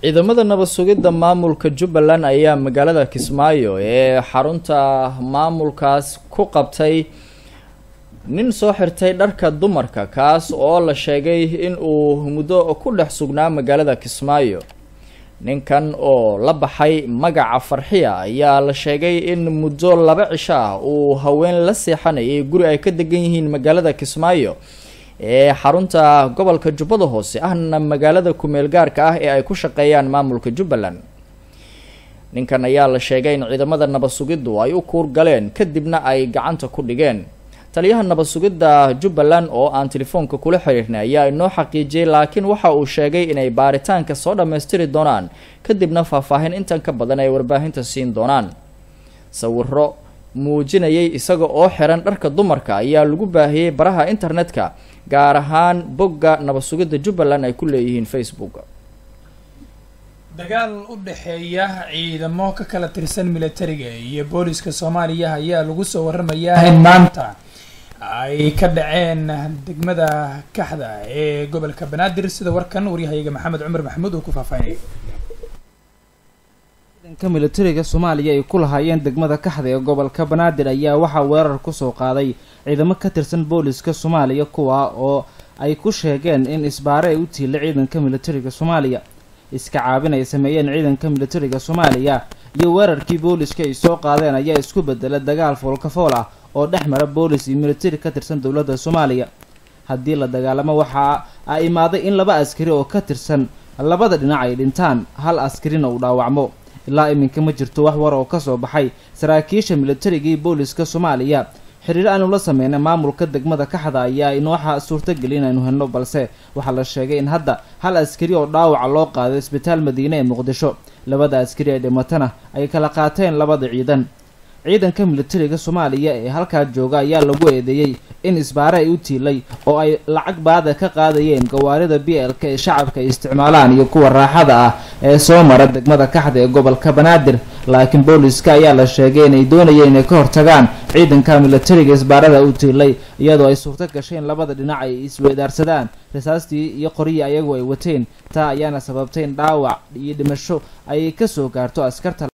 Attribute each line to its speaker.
Speaker 1: ciidamada nabad sugidda maamulka jubbaland ayaa magaalada kismaayo ee xarunta maamulkaas ku qabtay nin soo xirtay dharka dumarka kaas oo la sheegay in uu muddo ku dhex sugnaa magaalada kismaayo ninkan oo la baxay magaca farxiya ayaa la sheegay in muddo laba cisho ah uu haween la seexanayay guri ay ka degan yihiin magaalada kismaayo ee xarunta gobolka jubbada hoose ahna magaalada kumeel gaarka ah ee ay ku shaqeeyaan maamulka jubbaland ninkan ayaa la sheegay in ciidamada nabad sugiddu ay u kuur galeen kadibna ay gacanta ku dhigeen taliyaha nabad sugidda jubbaland oo aan telefoonka kula xiriirnay ayaa inoo xaqiijiyey laakiin waxa uu sheegay inay baaritaanka soo dhammaystiri doonaan kadibna faahfaahin intan ka badan ay warbaahinta siin doonaan sawiro muujinayay isaga oo xiran dharka dumarka ayaa lagu baahiyey baraha internetka gaar ahaan bogga nabad sugidda jubbaland ay ku leeyihiin facebook
Speaker 2: dagaal u dhexeeya ciidamo ka kala tirsan militariga iyo booliska soomaaliya ayaa lagu soo waramayaa in maanta ay ka dhaceen degmada kaxda ee gobolka banaadir sida warkan waryahayaga maxamed cumar maxamuud uu ku faahfaahinay
Speaker 3: ciidanka militariga soomaaliya ay ku lahaayeen degmada kaxda ee gobolka banaadir ayaa waxaa weerar kusoo qaaday ciidamo ka tirsan booliska soomaaliya kuwa oo ay ku sheegeen in isbaare ay u tiila ciidanka militariga soomaaliya iska caabin ay sameeyeen ciidanka militariga soomaaliya iyo weerarkii booliska ay soo qaadeen ayaa isku bedela dagaal foolkafool ah oo dhex mara boolis iyo militari ka tirsan dowladda soomaaliya haddii la dagaalamo waxaa a imaaday in laba askari oo ka tirsan labada dhinac ay dhintaan hal askarina uu dhaawacmo ilaa iminka ma jirto wax war oo kasoo baxay saraakiisha militariga iyo booliska soomaaliya xiriir aanu la sameynay maamulka degmada kaxda ayaa inooxa suurtageli inaynu helno balse waxaa la sheegay in hadda hal askari oo dhaawaca loo qaaday isbitaal madiine ee muqdisho labada askari ee dhimatana ay kala qaateen labada ciidan ciidanka militariga soomaaliya ee halkaa jooga ayaa lagu eedeeyey in isbaare ay u tiilay oo ay lacag baada ka qaadayeen gawaarida b l-ka ee shacabka ay isticmaalaan iyo kuwa raaxada ah ee soo mara degmada kaxda ee gobolka banaadir laakiin booliska ayaa la sheegay inay doonayeen inay ka hortagaan ciidanka militariga isbaarada u tiilay iyadoo ay suurto gashay in labada dhinac ay isweedaarsadaan rasaastii iyo qoryii ayagu ay wateen taa ayaana sababtay in dhaawac iyo dhimasho ay kasoo gaarto askarta